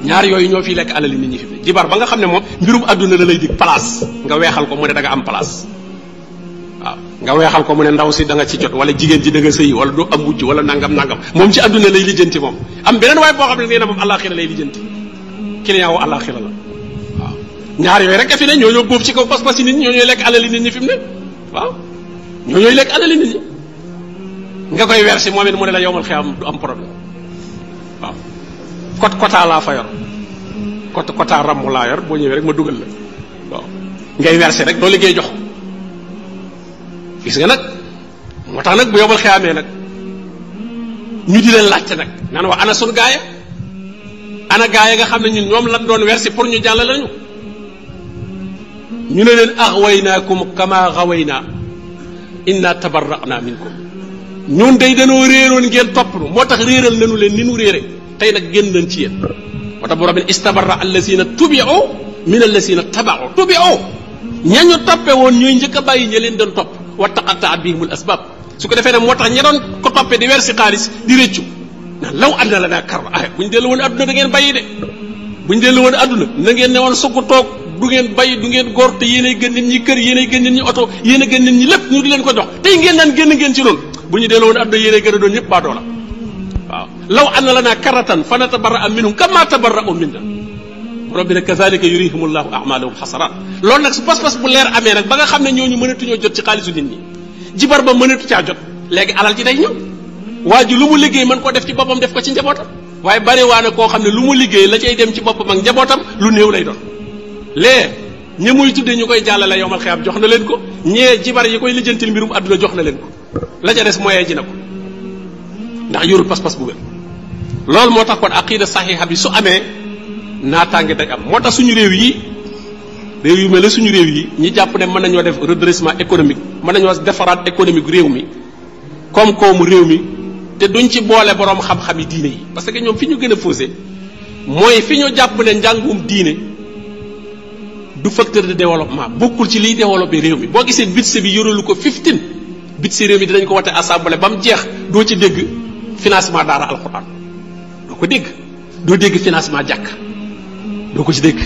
ñaar yooyu ñoo fiy lekk alali nit ñi fi mu ne jibar ba nga xam ne moom mbirum àdduna la lay dig place nga weexal ko mu ne da nga am place waaw nga weexal ko mu ne ndaw si da nga ci jot wala jigéen ji da nga sëyi wala du am wujj wala nangam nangam moom ci àdduna lay lijjanti moom am beneen waaye boo xam ne nee na moom àllaaxira lay lijjanti client wu àllaaxira la waaw ñaar yooyu rek a fi ne ñoo ñoo bóob ci kaw pas-pas yi nit ñi ñoo ñooy lekk alali nit ñi fi mu ne waaw ñoo ñooy lekk alali nit ñi nga koy verser moom it mu ne la yowmal xiyaam du am problème waaw kot kota laa fa yor kot kota ramm laa yor boo ñëwee rek ma dugal la waaw ngay verser rek doo liggéey jox gis nga nag moo tax nag bu yowmal xiyaamee nag ñu di leen laajte nag naan waa ana sun gaaya ana gaaya nga xam ne ñun ñoom lan doon verser pour ñu jàll lañu ñu ne leen axwaynaakum kama xawaynaa inna tabarra'na minkum ñun day dañoo réeroon ngeen topp nu moo tax réeral nañu leen ni nu réere tey nag génn nañ ci yéen moo tax borom bi istabarra allasina tubi'u min allasina taba'u tubi'u ñañu toppe woon ñooy njëkk a bàyyi ña leen doon topp wa taqatta'a bihimul asbab su ko defee nag moo tax ña doon ko toppee di weer si xaalis di rëccu naan law àddina la naa karra ah bu ñu dellu woon adduna da ngeen bàyyi de bu ñu dellu woon adduna na ngeen ne woon sukk toog du ngeen bàyyi du ngeen góor te yéenay gën nit ñi kër yéenay gën nit ñi oto yéen a gën nit ñi lépp ñu di leen ko jox tey ngeen naan génn ngeen ci loolu bu ñu delloo woon adduna yéenay gën a doon ñëpp baadoo la waaw law anna lana karatan fa natabarra minhum kama tabarra'u minna borom bi nag kazalika yurihimullahu a'malahum hasarat loolu nag su pas-pas bu leer amee nag ba nga xam ne ñooñu mënatuñoo jot ci xaalisu nit ñi jibar ba mënatu caa jot léegi alal ji day ñëw waa ji lu mu liggéey mën koo def ci boppam def ko ci njabootam waaye bari waa na koo xam ne lu mu liggéey la cay dem ci boppam ak njabootam lu néew lay doon lee ñi muy tuddee ñu koy jàllale yowmal xiyaam jox na leen ko ñee jibar yi koy lijjantil mbirum àdduna jox na leen ko la ca des moyen ji na ko ndax yorul pas-pas bu wér loolu moo tax kon aqida saxiixa bi su amee naataange day am moo tax suñu réew yi réew yu mel ne suñu réew yi ñi jàpp ne mën nañoo def redressement économique mën nañoo defaraat économique réew mi koom-koomu réew mi te duñ ci boole borom xam-xam yi diine yi parce que ñoom fi ñu gën a faussé mooy fi ñu jàpp ne njàngum diine du facteur de développement bokkul ci liy développé réew mi boo gisee budget bi yoralu ko 15 budget réew mi dinañ ko wote assemblée ba mu jeex doo ci dégg financement daara alxuraan doo ko dégg doo dégg financement jàkk doo ko ci dégg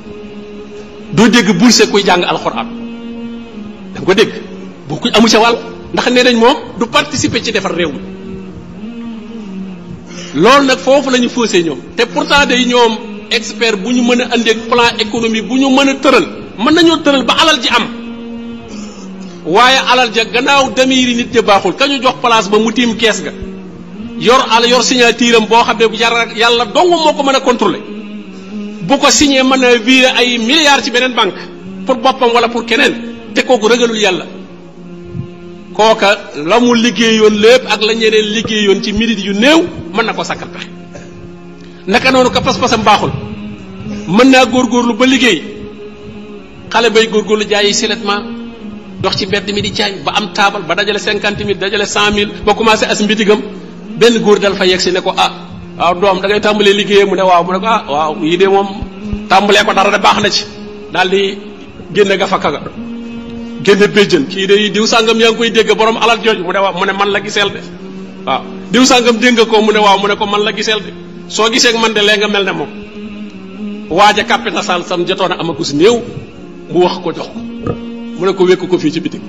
doo dégg bourse kuy jàng alxuraan da nga ko dégg boo kuy amu ca wàll ndax nee nañ moom du participer ci defar réew mi loolu nag foofu la ñu faussé ñoom te pourtant day ñoom expert bu ñu mën a andi plan économique bu ñu mën a tëral mën nañoo tëral ba alal ji am waaye alal ja gannaaw damiiri nit ja baaxul ka ñu jox place ba mu tiim kees ga yor al yor signature am boo xam ne yàlla yàlla dong moo ko mën a contrôler bu ko signé mën a virer ay milliards ci beneen banque pour boppam wala pour keneen te kooku ragalul yàlla kooka la mu liggéeyoon lépp ak la ñeneen liggéeyoon ci minute yu néew mën na ko sakkal pexe naka noonu ka pas-pasam baaxul mën naa góorgóorlu ba liggéey xale bay góorgóorlu jaayi silettement dox ci mbedd mi di caañ ba am taabal ba dajale cinquante mille dajale cent mille ba commencé as mbitigam benn góor dal fa yegg si ne ko ah waaw doom da ngay tàmbalee liggéeyee mu ne waaw mu ne ko ah waaw yii de moom tàmbalee ko dara de baax na ci daal di génne ga fakka ga génne béjjën kii de diw sàngam yaa ngi koy dégg borom alal jooju mu ne waaw mu ne man la giseel de waaw diw sàngam dégg nga ko mu ne waaw mu ne ko man la giseel de soo gisee ak man de lee nga mel ne moom waaja capital sal sam jotoon a amagus néew mu wax ko jox ko mu ne ko wékk ko fii ci bitig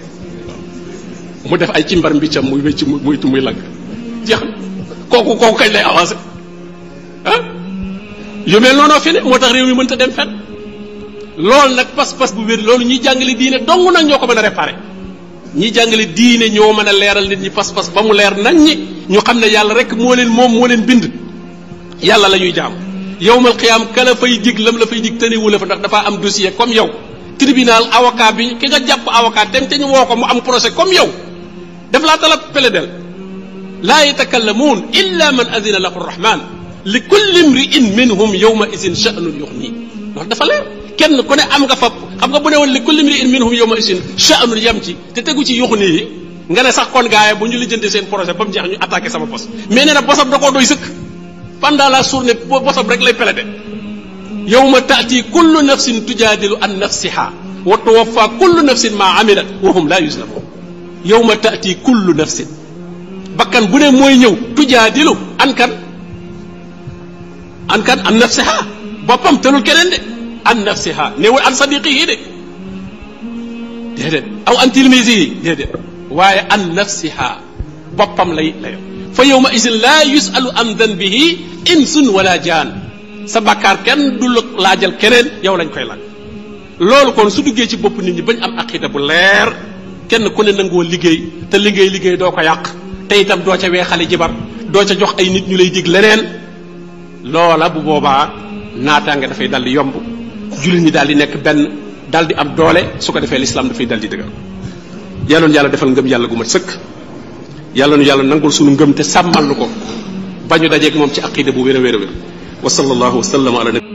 mu def ay cimbar mbiccam muy wécc muy tu muy lagg jeex na kooku kooku kañ lay avancé ah yu mel noonu fi ne moo tax réew mi mënta dem fenn loolu nag pas-pas bu wér loolu ñuy jàngale diine dong nag ñoo ko mën a réparé ñi jàngale diine ñoo mën a leeral nit ñi pas-pas ba mu leer nañ ñi ñu xam ne yàlla rek moo leen moom moo leen bind yàlla la ñuy jaam yowmal xiyaam kala fay dig lam la fay dig tënewu la fa ndax dafa am dossier comme yow tribunal avocat bi ki nga jàpp avocat dem te ñu woo ko mu am procès comme yow daf laa talab plaidel laa yatakallamuun illa man adina lahu rahman li kulli mriin minhum yowma isin sha'nun yuxni loolu dafa leer kenn ku ne am nga fa xam nga bu ne woon li kulli mriin minhum yowma isin sha'nun yam ci te tegu ci yuxni yi nga ne sax kon gaaya bu ñu lijjanti seen projet ba mu jeex ñu attaqué sama bos mais nee na bosam da koo doy sëkk pendant la journée bosam rek lay pelete yowma taati kullu nafsin tujaadilu an nafsiha wa tuwaffa kullu nafsin ma amilat wa hum la yuslamun yowma taati kullu nafsin bakkan bu ne mooy ñëw tujaadilu an kan an kan an nafsiha boppam tëlul keneen de an nafsiha néewul an sadiqihi de déedéet aw an tilmisihi déedéet waaye an nafsiha boppam lay lay fa yawma isin laa yusalu an danbihi insun wala jaan sa bakkaar kenn du la laajal keneen yow lañ koy laaj loolu kon su duggee ci bopp nit ñi bañ am aqida bu leer kenn ku ne nangoo liggéey te liggéey liggéey doo ko yàq te itam doo ca weexale jibar doo ca jox ay nit ñu lay dig leneen loola bu boobaa naataange dafay dal di yomb jullit ñi daal di nekk benn daal di am doole su ko defee lislaam dafay dal di dëgër yàlla nu yàlla defal ngëm yàlla gu mat sëkk yàlla nu yàlla nangul sunu ngëm te sàmmal nu ko ba ñu dajeeg moom ci aqida bu wér a wér a wér wa sallallahu wa sallam ala nabi